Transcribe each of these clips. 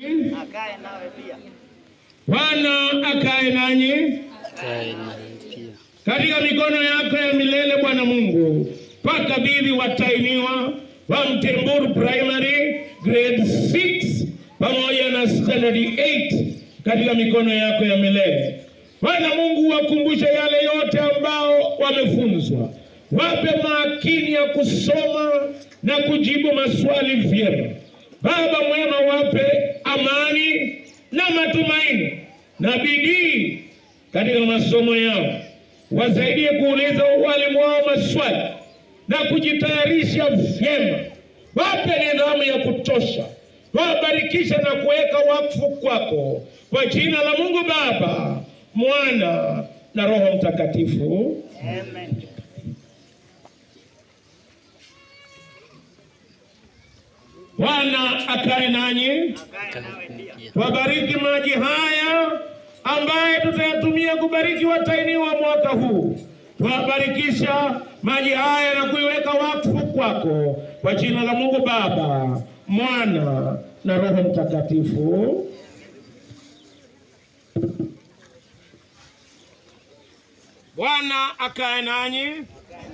akae nawe pia. Bwana akae nanyi kae nawe pia. katika mikono yako ya milele Bwana Mungu, pakabidhi watainiwa wa Mtemburu Primary grade 6 pamoja na standard 8 katika mikono yako ya milele. Bwana Mungu, wakumbushe yale yote ambao wamefunzwa, wape makini ya kusoma na kujibu maswali vyema. Baba mwema, wape amani na matumaini na bidii katika masomo yao, wasaidie kuuliza walimu wao maswali na kujitayarisha vyema, wape nidhamu ya kutosha, wabarikisha na kuweka wakfu kwako, kwa jina la Mungu Baba, Mwana na Roho Mtakatifu. Amen. Bwana akae nanyi, Akae nawe pia. Pia. wabariki maji haya ambaye tutayatumia kubariki watainiwa mwaka huu. Wabarikisha maji haya na kuiweka wakfu kwako, kwa jina la Mungu Baba, Mwana na Roho Mtakatifu. Bwana akae nanyi,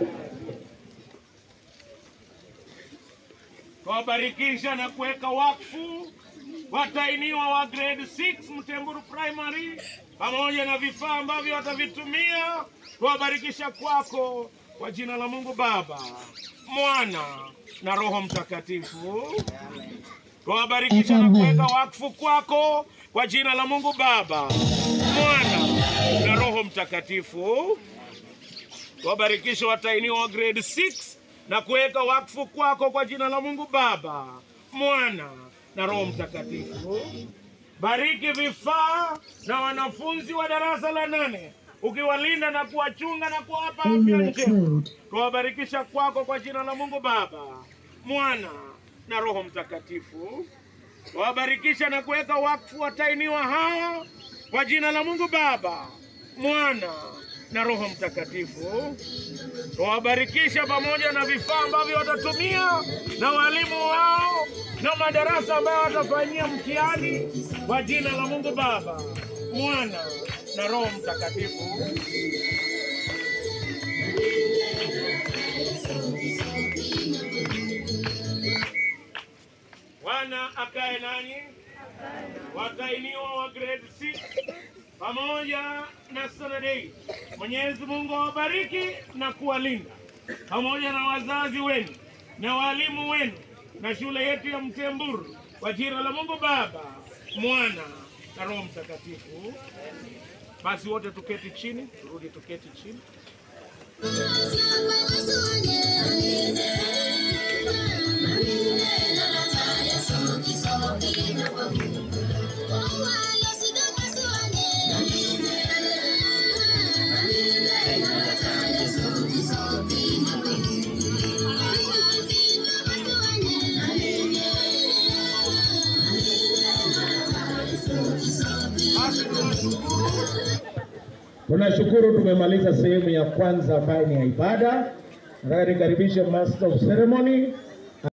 kuwabarikisha na kuweka wakfu watainiwa wa grade 6 Mtemburu Primary pamoja na vifaa ambavyo watavitumia kuwabarikisha kwako kwa jina la Mungu Baba, Mwana na Roho Mtakatifu. Kuwabarikisha na kuweka wakfu kwako kwa jina la Mungu Baba, Mwana na Roho Mtakatifu. Kuwabarikisha watainiwa wa grade 6 na kuweka wakfu kwako kwa jina la Mungu Baba, Mwana na Roho Mtakatifu. Bariki vifaa na wanafunzi wa darasa la nane, ukiwalinda na kuwachunga na kuwapa afya njema. Kuwabarikisha kwako kwa jina la Mungu Baba, Mwana na Roho Mtakatifu. Kuwabarikisha na kuweka wakfu watainiwa haya kwa jina la Mungu Baba, Mwana na Roho Mtakatifu. Tuwabarikisha pamoja na vifaa ambavyo watatumia na walimu wao na madarasa ambayo watafanyia mtihani kwa jina la Mungu Baba, Mwana na Roho Mtakatifu. Bwana akae nanyi, watainiwa wa grade 6 pamoja na standard 8. Mwenyezi Mungu awabariki na kuwalinda pamoja na wazazi wenu na walimu wenu na shule yetu ya Mtemburu kwa jina la Mungu Baba, Mwana na Roho Mtakatifu. Basi wote tuketi chini, turudi tuketi chini. Tunashukuru tumemaliza sehemu ya kwanza ambayo ni ya ibada. Nataka nikaribishe Master of Ceremony